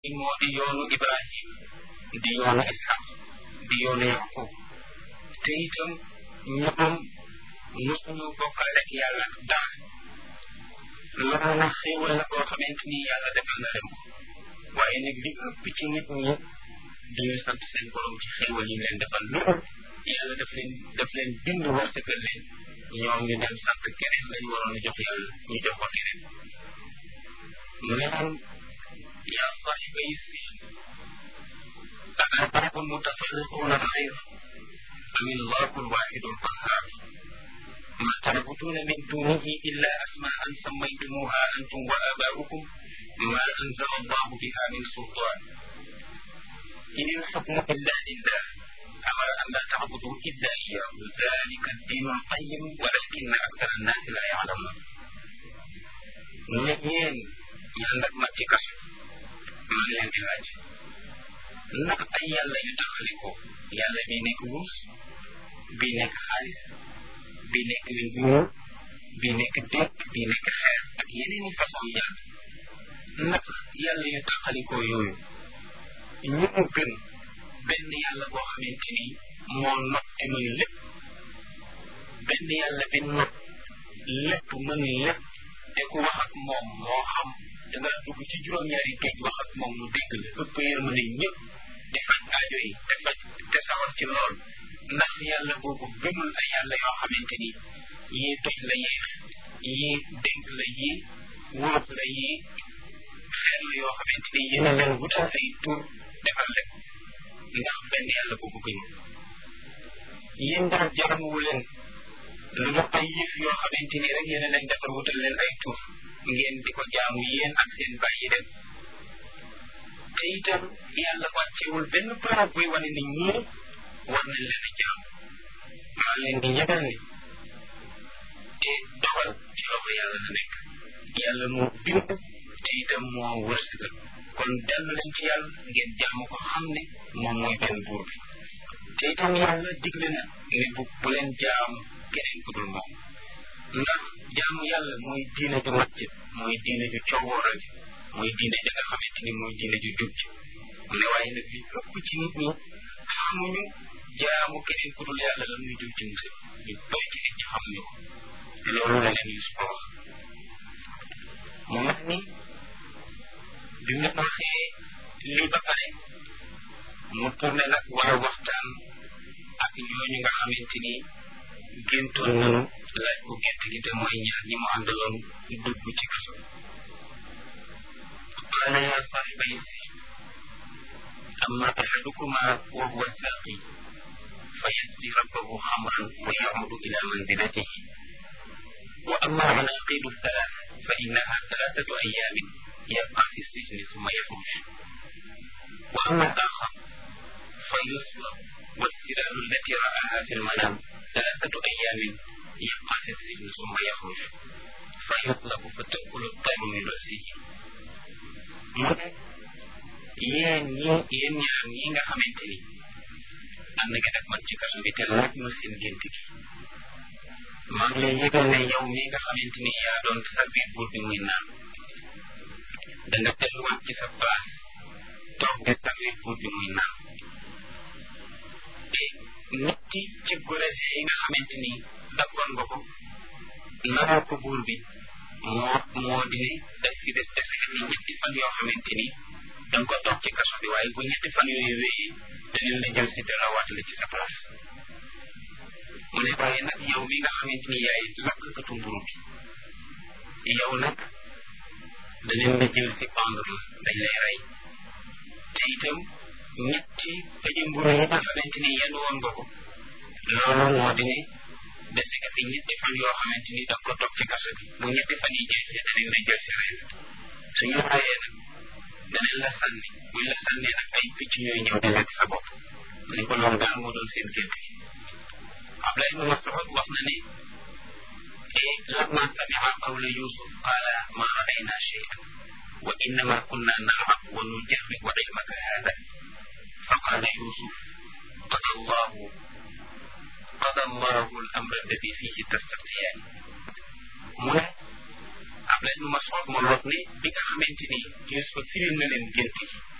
moo di yoonu Ibrahim di yoonu Ishaq di yoonu Yaqub te itam ñoom mosuñu bokkal ak yàlla dara loolu nag xéewal la boo xamante ni yàlla defal na leen ko waaye nag li ëpp ci nit ñi duñu sant seen borom ci xéewal yi leen defal lu yàlla daf leen daf leen bind wërsëgal leen ñoom ñu dem sant keneen lañ waroon a jox yàlla ñu jox ko keneen mu ne leen yaa saaxiba yi sijn أأرباب متفرقون خير أم الله الواحد القهار ما تعبدون من دونه إلا أسماء سميتموها أنتم وآباؤكم ما أنزل الله بها من سلطان إن الحكم إلا لله أمر أن لا تعبدوا إلا إياه ذلك الدين القيم ولكن أكثر الناس لا يعلمون ñeen yàlla ma ci kaso maa ngi leen di laaj ndax ay yàlla yu taxali ko yàlla bi nekk wurus bi nekk xaalis bi nekk nguur bi nekk dëkk bi nekk xeer ak yeneen i façon yàlla ndax yàlla yu taxali ko yooyu ñu mu gën benn yàlla boo xamante ni moo not te mën lépp benn yàlla bi not lépp mën lépp te ku wax ak moom moo xam danga dugg ci juróom-ñaari géej wax ak moom mu dégg la ëpp yërmande ñëpp di faj aajo yi te faj te saxal ci lool ndax yàlla boobu gënul ay yàlla yoo xamante ni yii toj la yii yii dénk la yii wóob la yii xeer la yoo xamante ni yéen a leen wutal ay tur defal leen ndax benn yàlla boobu gënul yéen daal jaramuwu leen lu ñu ay yëf yoo xamante ni rek yéen a leen defar wutal leen ay tur ngeen di ko jaamu yéen ak seen bàyyi dem te itam yàlla wàccewul benn preuve buy wane ni ñii war nañ leen a jaam maa leen di yëgal ni te dogal ci loxo yàlla la nekk yàlla moo bind te itam moo wërsëgal kon dellu leen ci yàlla ngeen jaamu ko xam ne moom mooy benn buur bi te itam yàlla digle na ne bu bu leen jaamu keneen ku dul moom ndax jaamu yàlla mooy diine ju mat ji mooy diine ju coowooral ji mooy diine ja nga xamante ni mooy diine ju jub ji mu ne waaye nag li ëpp ci nit ñi xamuñu jaamu keneen ku dul yàlla la muy jub ci musib ñu bëri ci nit ñi xamuñu ko loolu la leen Yuusuf wax mu mel ni bi mu waxee lii ba pare mu tourné nag war a waxtaan ak ñooñu nga xamante ni géntoon nanu laaj ko gént gi te mooy ñaar ñi mu àndaloon dugg ci kaso qaala yaa saaxibay sijn amma axadukuma wa huwa saaqi fa yasqi rabbahu xamran wa yacudu ila manzilatihi wa amma alcanaqidu thalath fa innaha thalathatu ayaamin yabqa fi sijni summa yaxruj wa amma alaxar fa yuslab والسلال التي رآها في المنام ثلاثة أيام يبقى في السجن ثم يخرج فيطلب فتأكل الطير من رأسه yéen ñi yéen ñaar ñi nga xamante ni ànd nga ak man ci kaso bi te laaj ma seen gént gi maa ngi lay yëgal ne yow mi nga xamante ni yaa doon servir buur bi muy naan da nga delluwaat ci sa place toog di servir buur bi muy naan te ñetti ci gorese yi nga xamante ni dakkoon nga ko naroo ko buur bi moo moo di ne daf fi des dese ni ñetti fan yoo xamante ni danga ko toog ci kaso bi waaye bu ñetti fan yooyu wéyee dañu la jël si delawaat la ci sa place mu ne waaye nag yow mi nga xamante ni yaay lakkatu mburu bi yow nag dañu la jël si pendre la dañ lay rey te itam ñetti pëje mburu yi nga xamante ni yenn woon nga ko loolu moo di ne dese nga fi ñetti fan yoo xamante ni danga ko toog ci kaso bi bu ñetti fan yi jeexee danañ la jël si rey suñu reyee nag danañ la sànni buñ la sànnee nag ay picc ñooy ñëw di lekk sa bopp ni ko loolu daal moo doon seen gént gi Abdoulaye ibn Mas'ud wax na ne e lamma samia qawla Yusuf qala ma ra'ayna shay'an wa innama kunna nal'ab wa nujarribu ilmaka hada فقال يوسف قضى الله قضى الله الأمر الذي فيه تستفتيان من عبد بن مسعود wax ma lot ne bi nga xamante ni Yusufa firil na leen gént gi